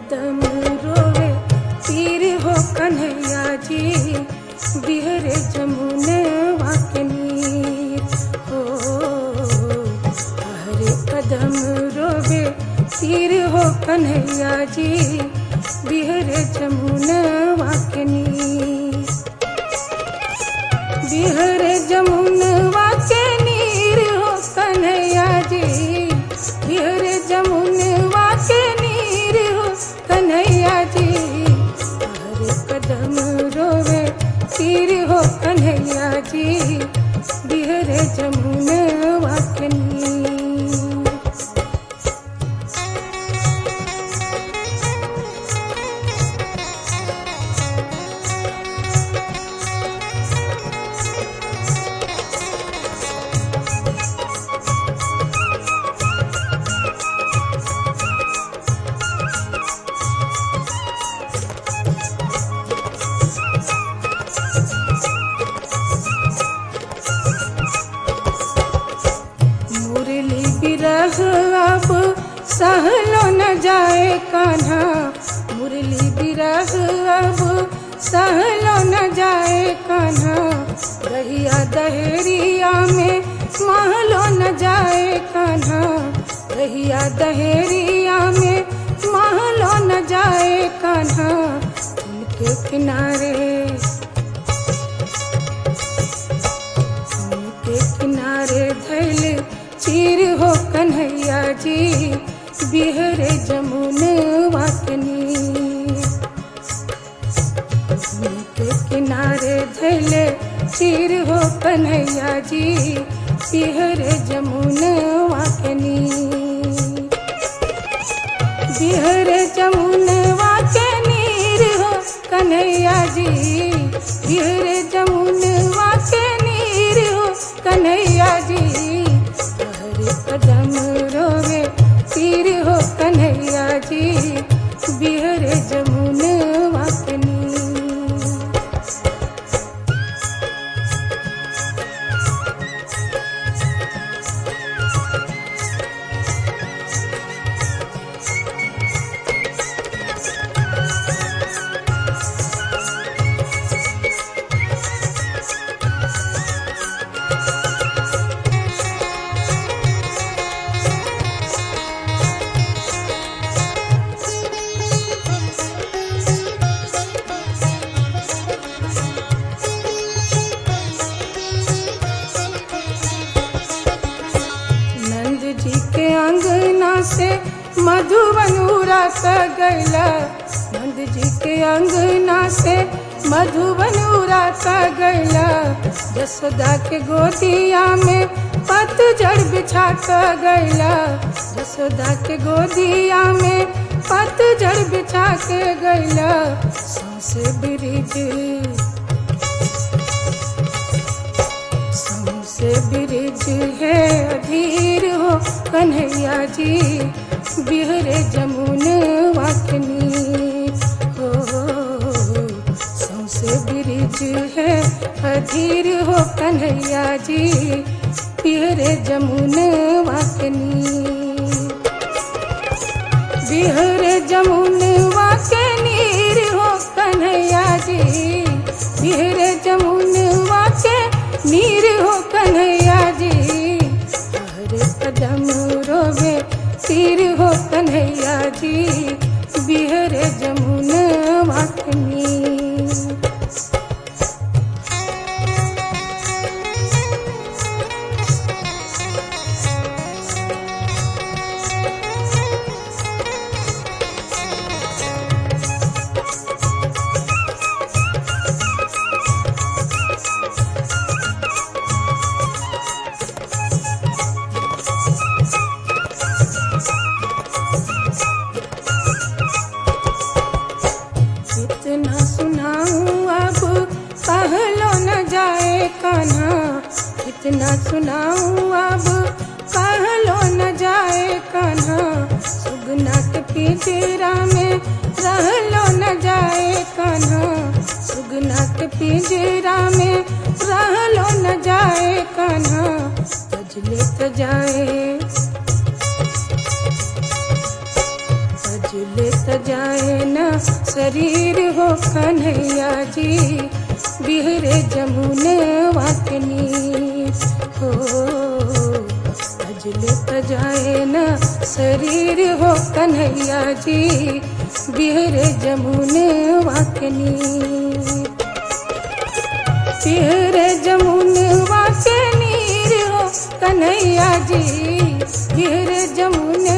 कदम रोवे तीर हो कन्हैया जी बिहरे जमुनवा के नीर हो हरे कदम रोवे तीर हो कन्हैया जी बिहरे जमुनवा के नीर बिहरे जमुनवा के नीर हो कन्हैया जी बिहरे जमुनवा के नीर हो कन्हैया जी हरे कदम रोवे तीर हो कन्हैया जी बिहरे जमुनवा के नीर मुरली बिरह अब सहलो न जाए कान्हा मुरली बिरह अब सहलो न जाए कान्हा दहिया दहेरिया में महलो न जाए कान्हा दहिया दहेरिया में महलो न जाए कान्हा उनके किनारे के किनारे धैल चीर हो कन्हैया जी बिहरे जमुनवा के नीर के किनारे धैल चीर हो कन्हैया जी बिहरे जमुनवा के नीर बिहरे जमुनवा के नीर हो कन्हैया जी बिहरे जमुनवा के नीर हो कन्हैया जी हरे कदम रोवे तीर हो कन्हैया जी बिहरे जमुनवा के नीर नंद जी के अंगना से मधुबन उड़ा क गैला नंद जी के अंगना से मधुबन उड़ा क गैला जसोदा के गोदिया में पतझड़ बिछा क गैला जसोदा के गोदिया में पतझड़ बिछा के गैला सौसे ब्रिज से ब्रिज है अधीर हो कन्हैया जी बिहरे जमुन वाकनी हो सौसे ब्रिज है अधीर हो कन्हैया जी बिहरे जमुन वाकनी बिहरे जमुनवा के नीर हो कन्हैया जी बिहरे जमुनवा के नीर हो कन्हैया जी हरे कदम रोवे तीर हो कन्हैया जी बिहरे जमुनवा के नीर कितना सुनाऊं अब कहलो न जाए कान्हा कितना सुनाऊं अब कहलो न जाए कान्हा सुगना के पिंजरा में रहलो न जाए कान्हा सुगना के पिंजरा में रहलो न जाए कान्हा तजले त जाए सजले सजाए शरीर हो कन्हैया जी बिहरे जमुन वाकनी हो अजले तजाए न शरीर हो कन्हैया जी बिहरे जमुन वाकनी बिहरे जमुन वाके नीर हो कन्हैया जी बिहरे जमुन